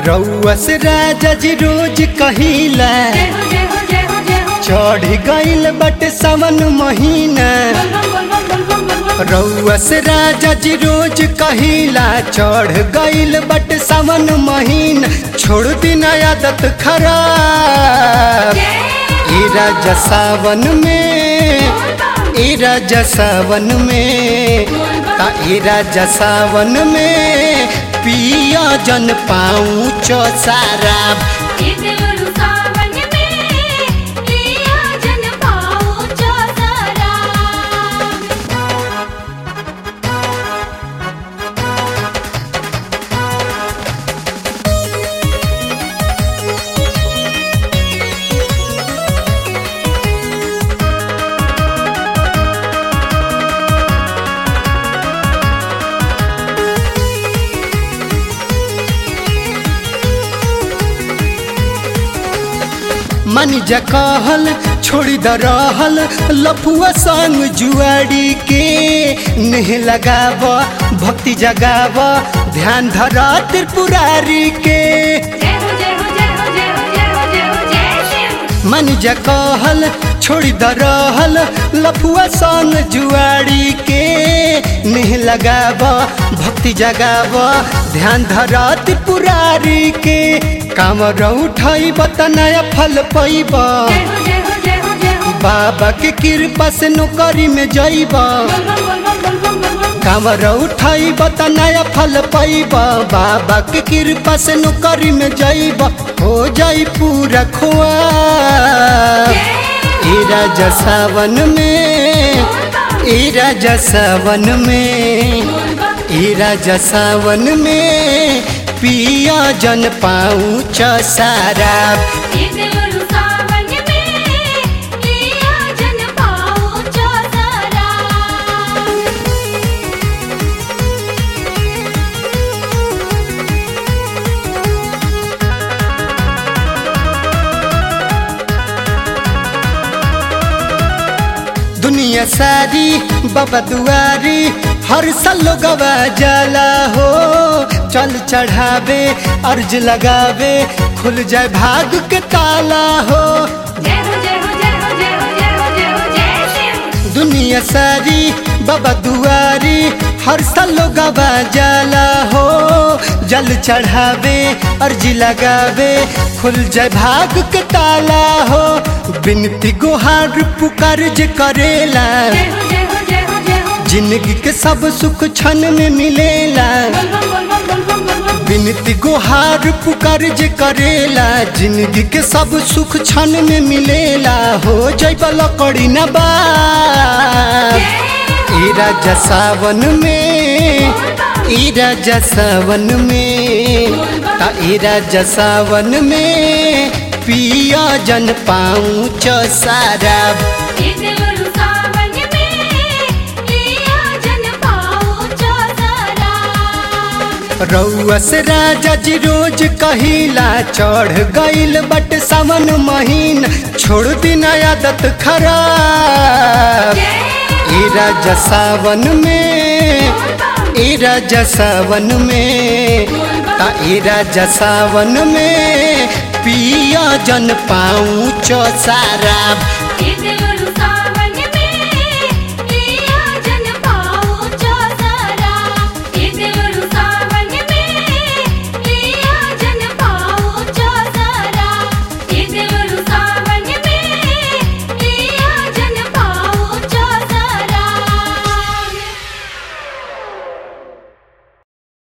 रउआ से राजा जी रोज कहिला जय हो जय हो जय हो जय हो चढ़ गईल बट सावन महीना बोल बम बोल बम बोल बम बोल बम रउआ से राजा जी रोज कहिला चढ़ गईल बट सावन महीना छोड़ दिन आदत खराब ए राजा सावन में ए राजा सावन में ता ए राजा सावन में पिया जन पाऊँ चो सारा ये देवरु सावन में लिया जन पाओ चौसारा मन जा कहल छोड़ी द रहल लफुआ संग जुआड़ी के नेह लगाव भक्ति जगाव ध्यान धर त्रिपुरारी के जय हो जय हो जय हो जय हो जय हो जय हो जय शिव मन जा कहल छोड़ी द रहल लफुआ संग जुआड़ी के नेह लगाव भक्ति जगाव ध्यान धर त्रिपुरारी के कामर उठाई बत नया फल पैब जय हो जय हो जय हो जय हो बाबा के कृपा से नौकरी में जाइब बोल बम बोल बम बोल बम बोल बम कांवर उठाई बत नया फल पाइब बाबा के कृपा से नौकरी में जाइब हो जाई पूरा खुआ ए राजा सावन में ए राजा सावन में ए राजा सावन में पिया जन पाऊँ सारा ये देवरु सावन में लिया जन पाओ चौसारा दुनिया सारी बाबा दुआरी हर साल गवा जाला हो चल चढ़ावे अर्ज लगावे खुल जाए भाग के ताला हो जय हो जय हो जय हो जय हो जय हो जय हो जय शिव दुनिया सारी बाबा दुआरी हर साल गवा जाला हो जल चढ़ावे अर्ज लगावे खुल जाए भाग के ताला हो बिनती गुहार पुकार जे करेला जय हो जय हो जय हो जय हो जिंदगी के सब सुख क्षण में मिलेला बोल बम बोल बम बोल बम बोल बम बिनती गुहार पुकार जे करेला जिंदगी के सब सुख क्षण में मिलेला हो जैब लकड़ी न बा ए राजा सावन में ए राजा सावन में ता ए राजा सावन में पिया जन पाऊँ सारा ये देवरु सावन में लिया जन पाओ चौसारा रउआ से राजा जी रोज कहिला चढ़ गईल बट सावन महीन छोड़ दिन आदत खराब ए राजा सावन में ए राजा सावन में ता ए राजा सावन में पिया जन पाऊँ सारा